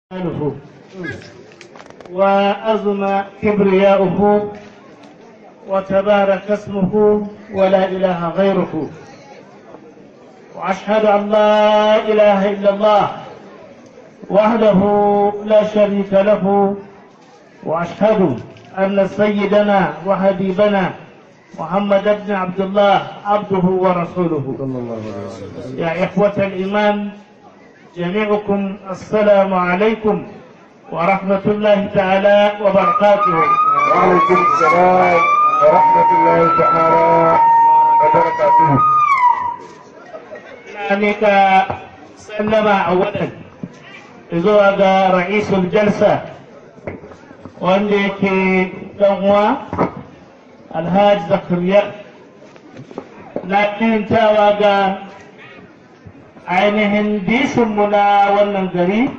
عنه وأزم كبرياؤه وتبارك اسمه ولا إله غيره وأشهد أن لا إله إلا الله وحده لا شريك له وأشهد أن سيدنا وحبيبنا محمد بن عبد الله عبده ورسوله يا إخوة الإيمان جميعكم السلام عليكم ورحمة الله تعالى وبركاته وعليكم السلام ورحمة الله تعالى وبركاته أنك سلم أولا zuwa ga ra'isul jalsa wanda yake ɗanwa alhaji zakariya na kintawa ga ainihin disinmu na wannan gari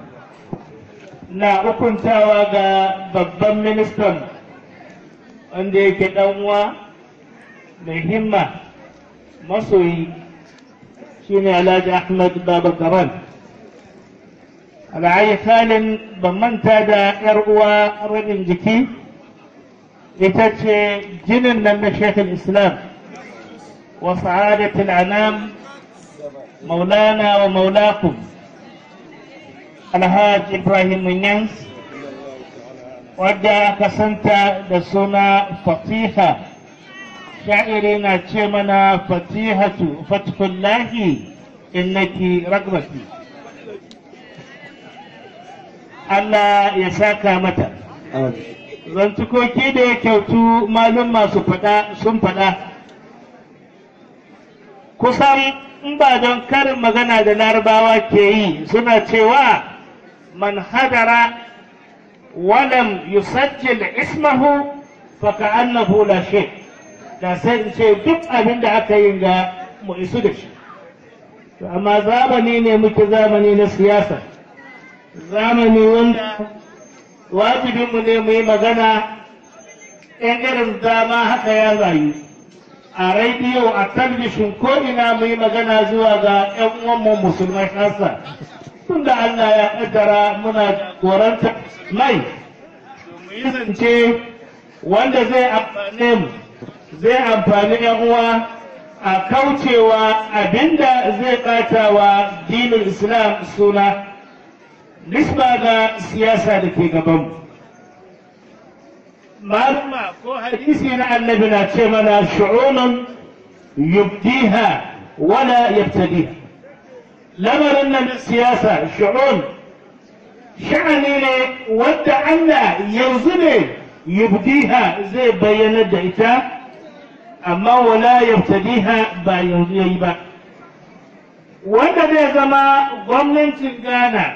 na hukuntawa ga babban ministan wanda yake ɗanwa mai himma masoyi shine alhaji ahmad baba garan ala'ayi halin ban manta da ‘yar uwa rabin jiki ita ce jinin nan na shekul islam wa sa'adatul anam maulana wa maulakum alhaji ibrahim munyans wadda aka santa da suna fatiha sha'iri na ce mana fatihatu fatikullahi innaki ragbati Allah ya saka mata. Zantukoki da ya kyautu malum masu faɗa sun faɗa. Kusan in ba don karin magana da larabawa ke yi suna cewa man hadara walam yusajjil ismahu faka annahu la shay da sai in ce duk abin da aka yi ga mu isu da shi. Amma zamani ne muke zamani na siyasa. zamani wanda wajibinmu ne mu yi magana in irin dama haka ya rayu a rediyo a talbishin ko ina mu yi magana zuwa ga 'yan uwanmu musulmai hasa tunda Allah ya kaddara muna koranta mai mu yi zance wanda zai amfane mu zai amfani 'yan uwa a kaucewa abinda zai ɓata wa dinin islam suna nisba ga siyasa da ke gabanmu. Maluma ko hadisi na annabi na ce mana shu'unun yubdiha wala yabtadiha. Lamarin nan siyasa shu'un sha'ani ne wadda Allah yanzu ne yubdiha zai bayyana da ita amma wala yabtadiha ba yanzu yayi ba. Wanda zai zama gwamnatin Ghana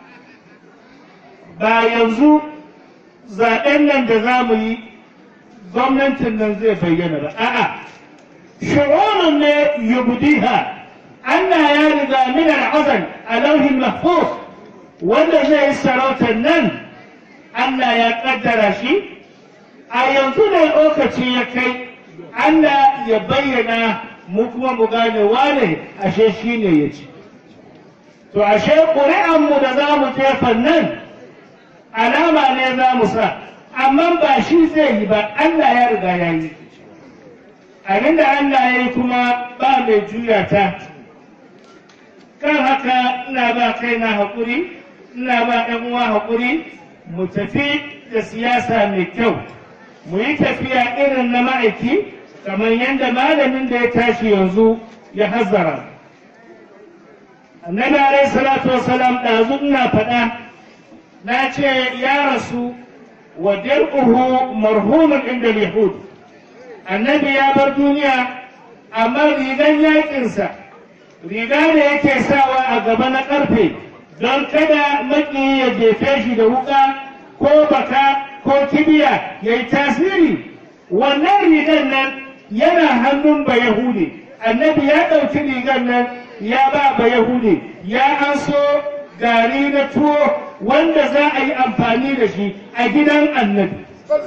ba yanzu zaɓen nan da za mu yi gwamnatin nan zai bayyana ba a'a shi'urun ne yubdiha Allah ya riga min al'azal a lauhin mahfuz wanda zai yi sarautar nan Allah ya kaddara shi a yanzu ne lokaci ya kai Allah ya bayyana mu kuma mu gane wane ashe shi ne ya ci to ashe ƙuri'anmu da za mu jefa nan alama ne za mu sa amma ba shi zai yi ba Allah ya riga ya yi abinda Allah ya yi kuma ba mai juya ta kan haka ina ba kaina haƙuri ina ba ɗan uwa haƙuri mu tafi da siyasa mai kyau mu yi tafiya irin na ma'aiki kamar yadda malamin da ya tashi yanzu ya hazzara annabi alaihi salatu wasalam ɗazu ina faɗa na ce ya rasu wa dir'uhu marhumun inda yahud annabi ya bar duniya amma rigan yakinsa riga da yake sawa a gaba na karfe don kada maki ya jefe shi da wuka ko baka ko kibiya ya yi tasiri wannan rigan nan yana hannun ba yahudi annabi ya ɗauki rigan nan ya ba ba yahudi ya an so gari na tuwo wanda za a yi amfani da shi a gidan annabi.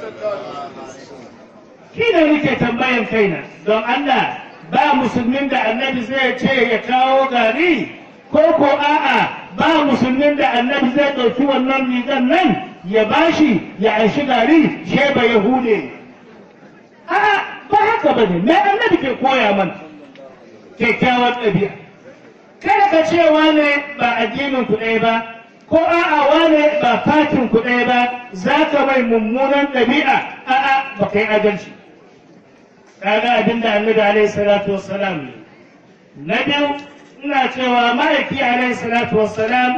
Shi ne nake tambayan kaina don Allah ba musulmin da annabi zai ce ya kawo gari ko ko a'a ba musulmin da annabi zai ɗauki wannan rigar nan ya bashi ya aishi gari sheba yahude a'a ba haka ba ne me annabi ke koya mana kyakkyawar ɗabi'a kada ka ce wane ba addinin ku ɗaya ba ko a'a wane ba fatin ku ɗaya ba za ka mai mummunan ɗabi'a a'a ba kai adalci kaga abin da annabi alaihi salatu wassalam ne na biyu ina cewa ma'aiki alaihi salatu wassalam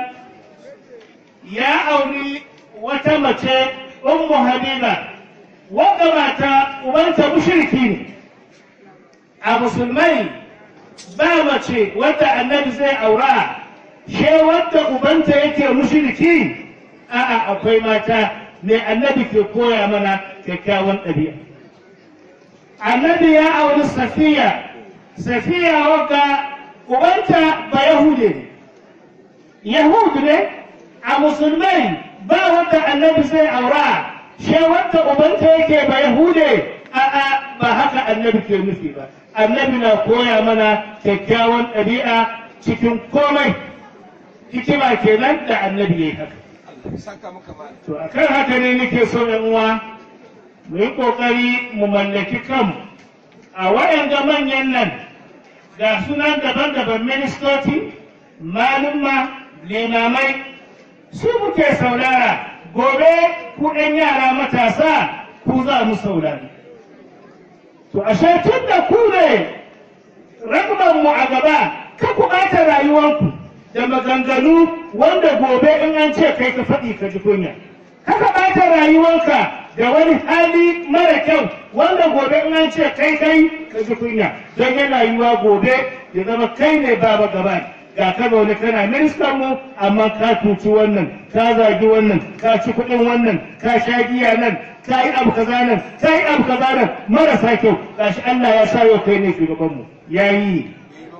ya auri wata mace ummu habiba wanda mata ubanta mushriki ne a musulmai ba mace wadda annabi zai aura she wadda ubanta yake mushriki a'a akwai mata ne annabi ke koya mana kyakkyawan ɗabi'a annabi ya auri safiya safiya wadda ubanta ba yahude ne yahudu ne a musulmai ba wadda annabi zai aura she wadda ubanta yake ba yahude a'a ba haka annabi ke nufi ba annabi na koya mana kyakkyawan ɗabi'a cikin komai hikima kenan da annabi ya yi haka to akan haka ne nake so yan uwa mu yi ƙoƙari mu mallaki kanmu a waɗanda manyan nan ga sunan daban-daban ministoci malumma limamai su muke saurara gobe ku ɗan yara matasa ku za mu saurari to ashe tun da ku ne mu a gaba ka ku ɓata rayuwanku da maganganu wanda gobe in an ce kai ka faɗi ka ji kunya kaka ɓata rayuwanka da wani hali mara kyau wanda gobe in an ce kai kai ka ji kunya don yana yiwa gobe ya zama kai ne baba gaba ga ka zaune kana ministan mu amma ka tuci wannan ka zagi wannan ka ci kuɗin wannan ka sha giya nan ka yi abu kaza nan ka yi abu kaza nan marasa kyau gashi Allah ya sa yau kai ne shugaban mu yayi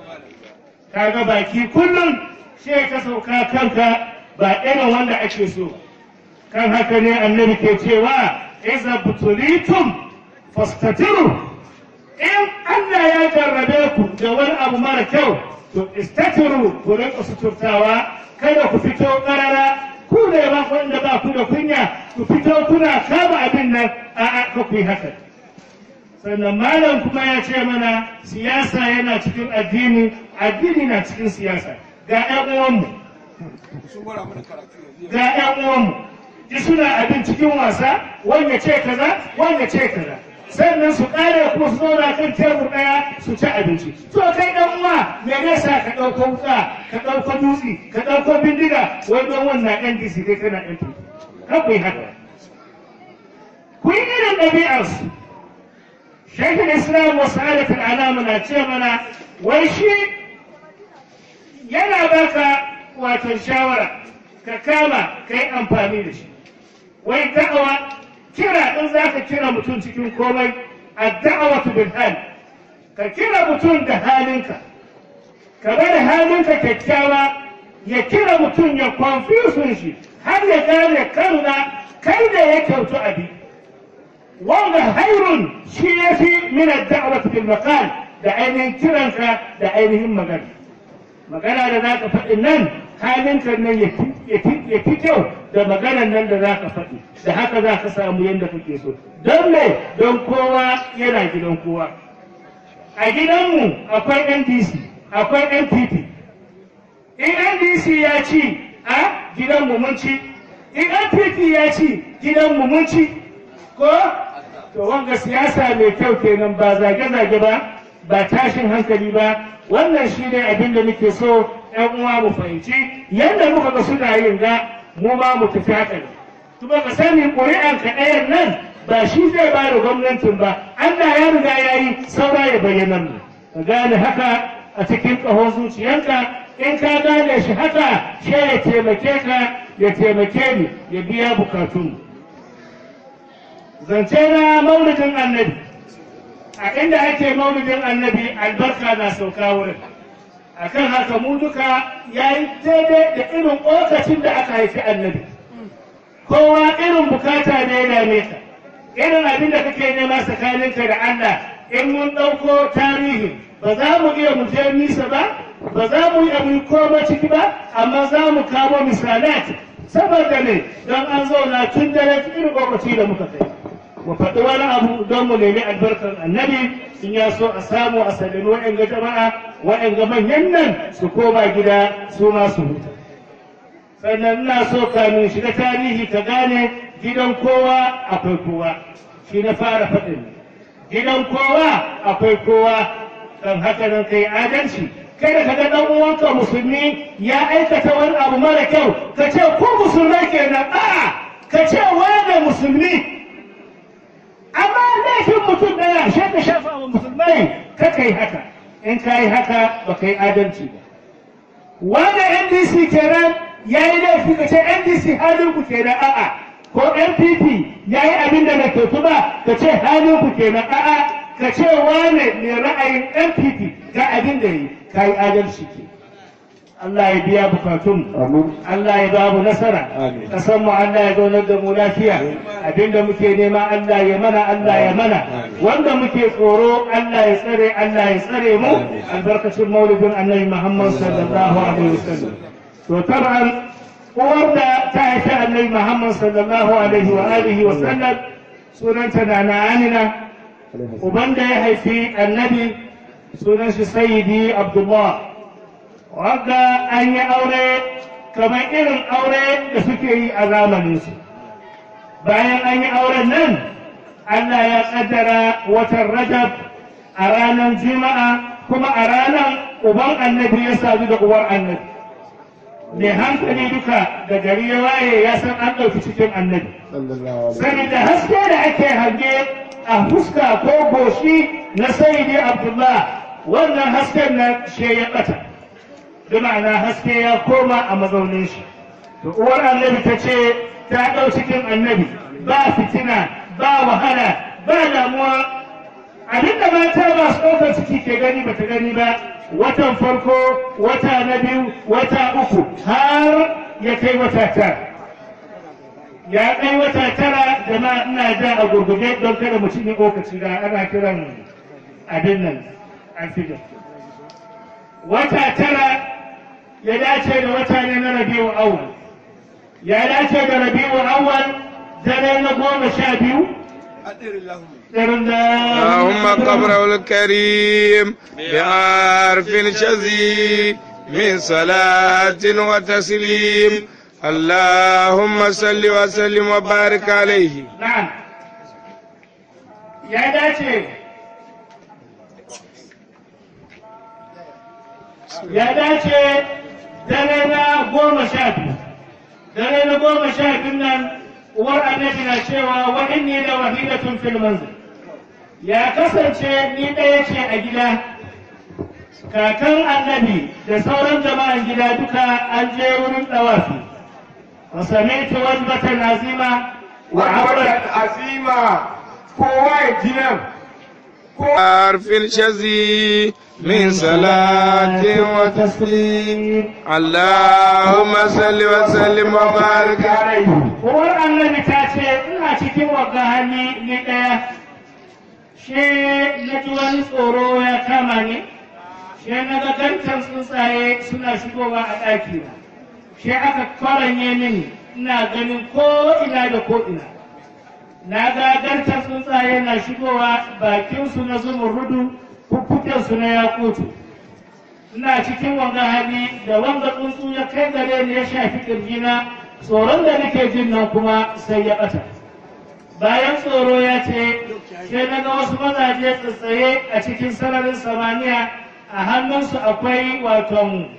kaga baki kullum sai ka sauka kanka ba irin wanda ake so kan haka ne annabi ke cewa iza butulitum fastatiru in Allah ya jarrabe ku da wani abu mara kyau to istatiru ku rinka suturtawa kada ku fito karara ku ne ba wanda ba ku da kunya ku fito kuna kama abin nan a'a ka ku yi haka sannan malam kuma ya ce mana siyasa yana cikin addini addini na cikin siyasa ga ƴan uwanmu ga ƴan uwanmu ji suna abin cikin wasa wanda ce kaza wanda ce kaza sannan su ƙare kuma su zauna kan tebur ɗaya su ci abinci to kai ɗan uwa me ne sa ka ɗauko wuka ka ɗauko dutse ka ɗauko bindiga wai don wannan ɗan disi kai kana ɗan tuki kan ku yi haka ku yi irin ɗabi'arsu Shaikhul Islam wa Sa'adatul Anam na ce mana wai shi yana baka wato shawara ka kama ka yi amfani da shi. Wai da'awa kira in za ka kira mutum cikin komai a da'awatu bil hal ka kira mutum da halinka ka bada halinka kyakkyawa ya kira mutum ya confusion shi har ya gane kanna kai da ya kyautu abi wanda hairun shi ya fi min da'awatu bil maqal da ainihin kiranka da ainihin magana magana da za ka faɗi nan halinka nan ya fi kyau da maganan nan da za ka faɗi da haka za ka samu yadda kake so don me don kowa yana gidan kowa a gidanmu akwai ndc akwai npp in ndc ya ci a gidanmu mun ci in npp ya ci gidanmu mun ci ko to wanga siyasa mai kyau kenan ba zage-zage ba ba tashin hankali ba wannan shi ne abin da muke so ‘yan uwa mu fahimci yadda muka ga suna yin ga mu ma mu tafi haka ne kuma ka sani ƙuri'an ka ɗayan nan ba shi zai ba da gwamnatin ba Allah ya riga ya yi saura ya bayyana mu ka gane haka a cikin ƙahon zuciyanka in ka gane shi haka shi ya taimake ka ya taimake ni ya biya bukatunmu zance na maulidin annabi a inda ake maulidin annabi albarka na sauka wurin akan haka mu duka ya yi daidai da irin lokacin da aka haifi annabi kowa irin bukata ne ya dame ka irin abin da kake nema tsakaninka da Allah in mun ɗauko tarihi ba za mu iya mu je nisa ba ba za mu yi abu koma ciki ba amma za mu kawo misalat saboda ne don an zauna tun dare irin lokaci da muka kai mu faɗi wani abu don mu nemi albarkar annabi in ya so a samu a sallami waɗanga jama'a waɗanga manyan nan su koma gida su ma su huta sannan ina so kamin shiga tarihi ka gane gidan kowa akwai kowa shi na fara faɗin gidan kowa akwai kowa don haka nan kai adalci kada ka ga dan uwanka musulmi ya aikata wani abu mara kyau ka ce ko musulmai kenan a ka ce wani musulmi amma laifin mutum daya shi ka shafa wa musulmai ka kai haka in ka yi haka ba ka yi adalci ba wani ndc kenan ya yi laifi ka ce ndc halin ku kenan a'a ko npp ya yi abin da bai kyautu ba ka ce halin ku kenan a'a ka ce wane mai ra'ayin npp ga abin da yi ka yi adalci ke Allah ya biya bukatun Allah ya ba mu nasara kasan mu Allah ya zaunar da mu lafiya abinda muke nema Allah ya mana Allah ya mana wanda muke tsoro Allah ya tsare Allah ya tsare mu albarkacin maulidin annabi Muhammad sallallahu alaihi wasallam to taban uwar da ta haifi annabi Muhammad sallallahu alaihi wa alihi wasallam sunanta na Amina uban da ya haifi annabi sunan shi sayyidi Abdullah wanda an yi aure kamar irin aure da suke yi a zamaninsu bayan an yi auren nan Allah ya kaddara watan rajab a ranar juma'a kuma a ranar uban annabi ya sadu da uwar annabi mai hankali duka da gari ya waye ya san an ɗauki cikin annabi saboda haske da ake hange a fuska ko goshi na sayyidi abdullah wannan hasken na she ya ɓata bi ma'ana haske ya koma a mazaunin shi to uwar annabi ta ce ta ɗau cikin annabi ba fitina ba wahala ba damuwa abinda mata masu ɗaukar ciki ke gani bata gani ba watan farko wata na biyu wata uku har ya kai wata tara ya kai wata tara jama'a ina ja a gurguje don kada mu cinye lokaci da ana kiran abin nan an fi wata tara ya dace da wata ne na rabiu awwal ya dace da rabiu awwal dare na goma sha biyu اللهم قبره الكريم بعرف شذيذ من صلاة وتسليم اللهم صل وسلم وبارك عليه نعم يا داتي ya dace dare na goma sha biyu dare na goma sha biyu nan uwar annabi na cewa wa inni da wahidatun fil manzil ya kasance ni ɗaya ce a gida kakan annabi da sauran jama'an gida duka an je wurin ɗawafi wa sami'tu wajbatan azima wa Wa'aurat azima kowa ya ji nan. عرف شذي من صلاة وتسليم اللهم صل وسلم وبارك عليه Uwar annabi ta ce ina cikin wagga hali ni ɗaya, she na ji wani tsoro ya kama ni, she na ga gantan tsuntsaye suna shigowa a ɗakina, she aka kwaranye mini ina ganin ko ina da ko ina. Na ga gantan tsuntsaye na shigowa bakinsu na zumurrudu, fuffukensu na yakutu. ina cikin wanga hali da wanga tsuntsu ya kai gare ni ya shafi kirjina tsoron da nake jin nan kuma sai ya ɓata bayan tsoro ya ce sai na ga wasu mazaje tsaye a cikin sararin samaniya a hannunsu akwai waton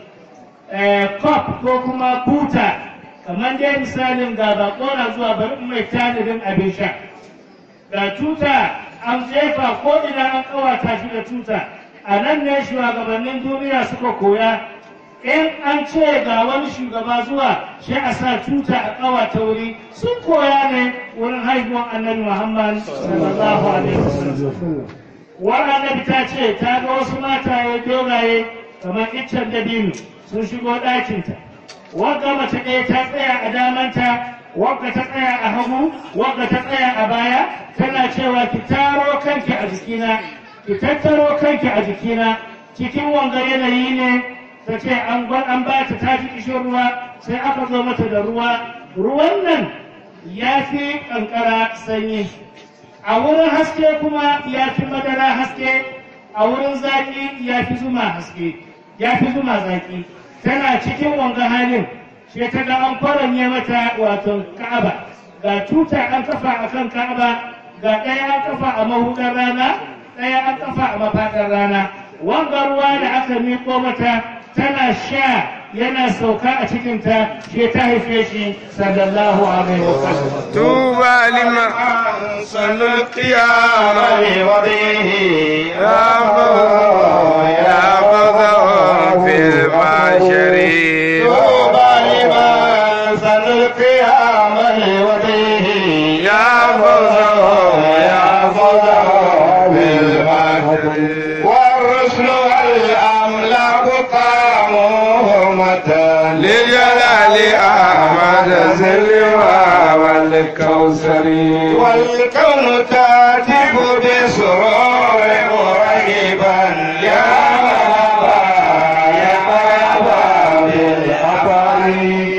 kop ko kuma buta kamar dai misalin ga bakona zuwa bari in mai tanadin abin sha ga tuta an jefa ko ina an kawata shi da tuta a nan ne shugabannin duniya suka koya in an ce ga wani shugaba zuwa shi a sa tuta a kawata wuri sun koya ne wurin haihuwar annabi muhammad sallallahu alaihi wasallam wani annabi ta ce ta ga wasu mataye dogaye kamar iccen dabino sun shigo ɗakinta wagga mace ɗaya ta tsaya a damanta wagga ta tsaya a hagu wagga ta tsaya a baya tana cewa ki taro kanki a jikina ki tattaro kanki a jikina cikin wanga yanayi ne ta ce an gwa- an ba ta ta ji kishin ruwa sai aka zo mata da ruwa ruwan nan ya fi kankara sanyi a wurin haske kuma ya fi madara haske a wurin zaki ya fi zuma haske ya fi zuma zaki tana cikin wanga halin sai ta ga an kwaranye mata wato ka'aba ga tuta an kafa a kan ka'aba ga ɗaya an kafa a mahudar rana ɗaya an kafa a mafaɗar rana wanga ruwa da aka miƙo mata tana sha yana sauka a cikinta sai ta haife shi sallallahu alaihi wasallam طوبى لمن صلى القيام وضيه يا يا فضل في المعشر طوبى لمن صلى القيام لوضيه يا فضل يا فضل في المعشر والرسل والأملاك قاموا متى لجلال أحمد سلوى والكوثر والكون تاتب بسرور مريبا يا مرحبا يا مرحبا بالأبرار